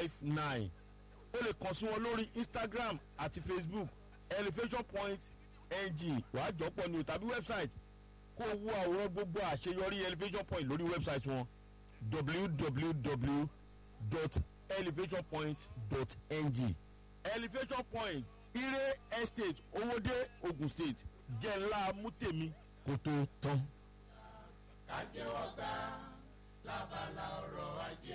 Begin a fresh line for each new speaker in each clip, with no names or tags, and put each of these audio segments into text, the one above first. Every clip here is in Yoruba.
five nine o lè kàn sí wọn lórí instagram àti facebook elevation point ng wàá jọpọ̀ ní o tàbí website kó o wo àwòrán gbogbo àṣeyọrí elevation point lórí website wọn www.elevationpoint.ng elevation point ire estate owóde ogun state jẹ́ ńlá mútèmi kó tó tán.
kájẹ́wọ́ gbà lábala ọ̀rọ̀ ajé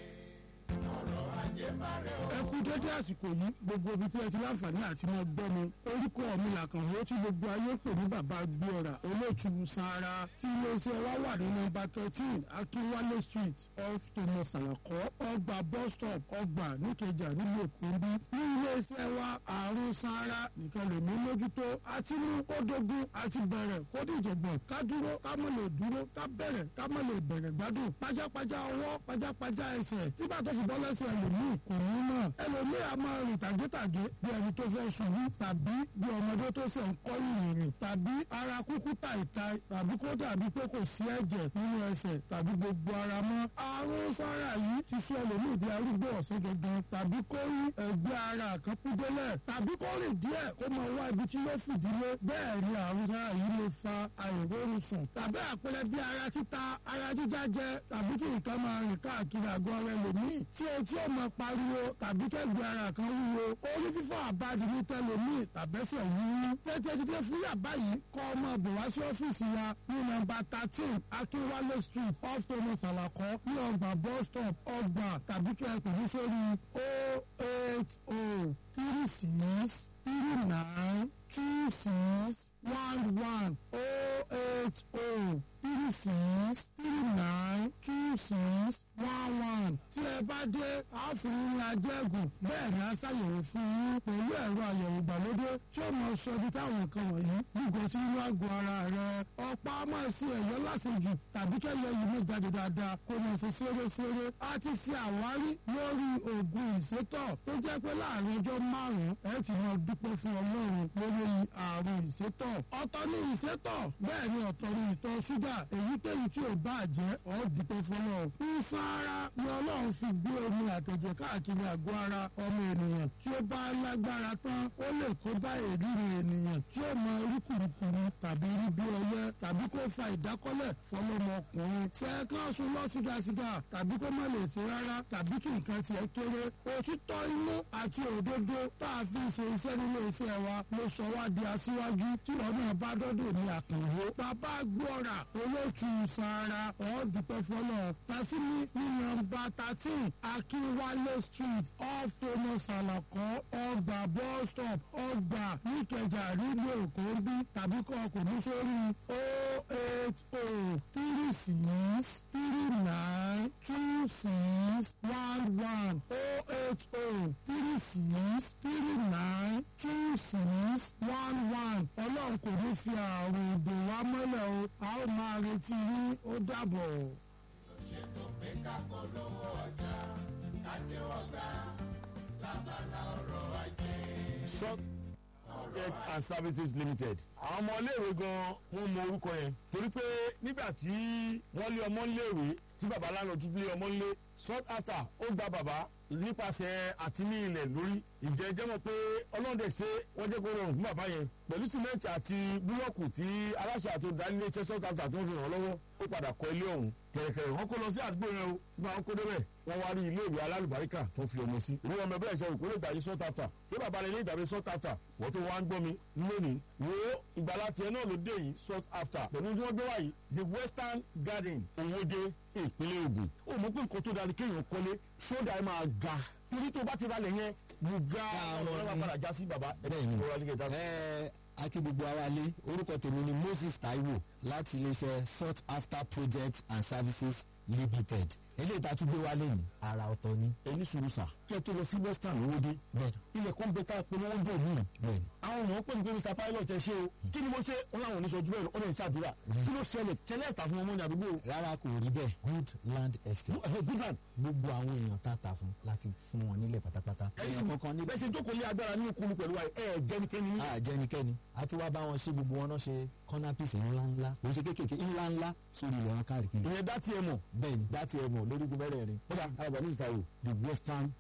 ọ̀rọ̀ ajé máa rẹ̀ ọ́.
ẹ kú dédé àsìkò yìí gbogbo ibi tí ẹ ti láǹfààní àti máa gbọ́ mi orúkọ mi làkànwó tí gbogbo ayé pè ní bàbá gbéọ̀rà olóòtú sanra tí iléeṣẹ́ wa wà ní nọ́mbà thirteen akínwálé street off thomas alakọ ọgbà bus stop ọgbà níkẹjà nílùú èkó ń bí ní iléeṣẹ́ wa àrùn sanra nìkan lè mú mójútó àti mú kó dogun àti bẹ̀rẹ̀ kó dìjọ̀gbọ̀n ká dúró ká mọ̀ lè dúró ká bẹ̀rẹ̀ ká mọ̀ lè bẹ̀rẹ̀ gbádùn pajápajá ọwọ́ pajápajá ẹsẹ̀ tí bàtà fi bọ́ lẹ́sẹ̀ ẹlòmíì kò ní mọ̀ ẹlòmíì a máa rìn tàgétàgé bí ẹni tó fẹ́ ṣubú tàbí bí ọmọdé tó ṣe ń kọ́ ìrìn tàbí ara kúkú tàìtàì tàbí kó dàbí pé kò sí ẹ̀jẹ̀ nínú ẹsẹ̀ tàbí gbogbo ara mọ́ àrùn sára yìí ti sọ ẹlòmíì di arúgbó ọ̀sẹ̀ gangan tàbí kó rí ẹgbẹ́ ara kan kú délẹ̀ tàbí kó rìn díẹ̀ kó máa wá ibi tí yóò fìdílé bẹ́ẹ̀ ni àrùn sára yìí lè fa àìrórun sùn tàbí àpẹẹrẹ bí ara títa ara jíjá jẹ tàbí kí nǹkan máa rìn káàkiri àgọ́ rẹ lòmíì tí etí ò máa pariwo tàbí kẹ́gbẹ́ ara kan wúwo orí fífọ́ àbádi ní tẹlomi tàbẹ́sẹ̀ wúwú tètè dídé fún yàbá yìí kọ́ ọmọ bò wá sí ọ́fíìsì wa ní nọ́mbà thirteen akínwálé street off thomas alakọ ní ọgbà bus stop ọgbà tàbí kí ẹ pè ní sórí o eight o three six three nine two six one one o eight o three six three nine two six one one tí ẹ bá dé àáfin ajẹ́gùn bẹ́ẹ̀ ni a ṣàyẹ̀wò fún yín pẹ̀lú ẹ̀rọ àyẹ̀wò ìgbàlódé tí ó mọ sọ ibi táwọn nǹkan wọ̀nyí gbígbó sí inú àgọ́ ara rẹ ọ̀pá máa ṣe ẹ̀yọ́ lásìjù tàbí kẹ́lẹ́ yìí ló jáde dáadáa kó máa ṣe ṣeréṣeré a ti ṣe àwárí lórí oògùn ìsétọ̀ tó jẹ́ pé láàrin ọjọ́ márùn-ún ẹ ti máa dúpẹ́ fún ọlọ́run lórí àrùn ìsétọ̀ ọ̀tọ̀ ní ìsétọ̀ bẹ́ẹ̀ ni ọ̀tọ̀ ní ìtọ̀ ṣúgà èyíkéyìí tí ò bá jẹ́ ọ́ dúpẹ́ fún ọ sára ni ọlọ́run fi gbé omi àtẹ̀jẹ̀ káàkiri àgọ́ ara ọmọ ènìyàn tí ó bá lágbára tán ó lè kó bá èríri ènìyàn tí ó mọ orí kùrùkùrù tàbí rí bí ọyẹ tàbí kó fa ìdákọ́lẹ̀ fọlọ́mọkùnrin sẹ́ẹ̀kan sùn lọ sígasiga tàbí kó má lè ṣe rárá tàbí kí nǹkan tiẹ̀ kéré òtítọ́ inú àti òdodo tá a fi ṣe iṣẹ́ nílé iṣẹ́ wa ló sọ wá di aṣíwájú tí wọn náà bá dọ́dọ̀ ní àkànwó bàbá gbọ́ra olóòtú sára ọ̀ dúpẹ́ fọlọ́ tàṣí ní ní nọ́mbà thirteen akínwálé street off thomas alakọ ọgbà bus stop ọgbà níkẹjà nílùú èkó bí tàbí kọ ọkùnrin sórí o eight o three six three nine two six one one o eight o three six three nine two six one one ọlọ́run kò ní fi àrùn ìdè wa mọ́lẹ̀ o a ó máa retí yín ó dàbọ̀
ṣètò pé ká polówó ọjà kájẹ́wọ́ gbà lábala ọ̀rọ̀ ajé.
salt market and services limited. àwọn ọmọ iléèwé gan wọn mọ orúkọ yẹn torí pé nígbà tí wọ́n lé ọmọ iléèwé tí baba lánàá tún lé ọmọ ilé sought after ó gba bàbá nípasẹ̀ àti ní ilẹ̀ lórí ìjẹ́ jẹ́mọ̀ pé ọlọ́dẹ ṣe wọ́n jẹ́ kó rọrùn fún bàbá yẹn pẹ̀lú sìmẹ́ǹtì àti búlọ́ọ̀kù tí aláṣẹ àti olùdaríléeṣẹ́ sought after tó ń fi ràn lọ́wọ́ ó padà kọ́ ilé ọ̀hún kẹ̀rẹ̀kẹ̀rẹ̀ wọ́n kó lọ sí àdúgbò yẹn o nígbà wọn kó débẹ̀ wọ́n wá rí ilé ìwé alálùbáríkà tó fi ọmọ sí ìwé ọmọ ẹgbẹ́ ìṣẹ́ òkú lè gbàgbé sought after pé bàbá rẹ̀ lè gbàgbé sought after wọ́n tó wá ń gbọ́ mi lónìí wo ìgbàlá tiẹ̀ náà ló dé yìí sought after pẹ̀lú tí wọ́n gbé wáyìí the western garden òwòde ìpínlẹ̀ Ògùn ó mọ̀ pé nǹkan tó dára kéèyàn kọ́lé ṣódà ẹ̀ máa ga torí tó bá ti ralẹ̀ yẹn bùgá
Àwọn
ọ̀rọ̀ bá
ni-
padà já sí bàbá
Bẹ́ẹ̀ni.
ọ̀rọ̀ alẹ́ kẹta.
ẹ akí gbogbo ara lé orúkọ tèmi ni Moses Taiwo láti iléeṣẹ́ sought after projects and services limited eléyìí tá a tún gbé wálé ní ara ọ̀tọ̀ ni
ẹni sùúrù sà kí ẹ tó lọ sí western òwòde
bẹ́ẹ̀ni
ilẹ̀ kan bẹ tá a polówó jò ní
bẹ́ẹ̀ni
àwọn èèyàn pè ní pé mr pilot ẹ ṣe o kí ni mo ṣe wọn làwọn oníṣojú bẹ́ẹ̀ ọ̀nà ìṣàdúrà kí ló ṣẹlẹ̀ ṣẹlẹ̀ ẹ̀ta fún ọmọ ní àdúgbò
rárá kò rí bẹ́ẹ̀ good land estate
goodland
gbogbo àwọn èèyàn tá a ta fún láti fún wọn nílẹ̀ pátápátá èèyàn kankan níbẹ̀
bẹ́ẹ̀ ṣe jókòó lé agbára ní okunu pẹ̀lú wa ẹ̀ jẹ́nikẹ́ni ní.
a jẹnikẹ́ni a tún wá bá wọn ṣe gbogbo wọn náà ṣe kọ́nápìsì ńláńlá kò ṣe kéékèèké ńláńlá sórí ilẹ̀ wọn káàkiri
ìyẹn dá tiẹ̀ mọ̀
bẹ́ẹ̀ni dá tiẹ̀ mọ̀ lórígun mẹ́rẹ̀ẹ̀rin
kódà àgbà ní ìsàwò the western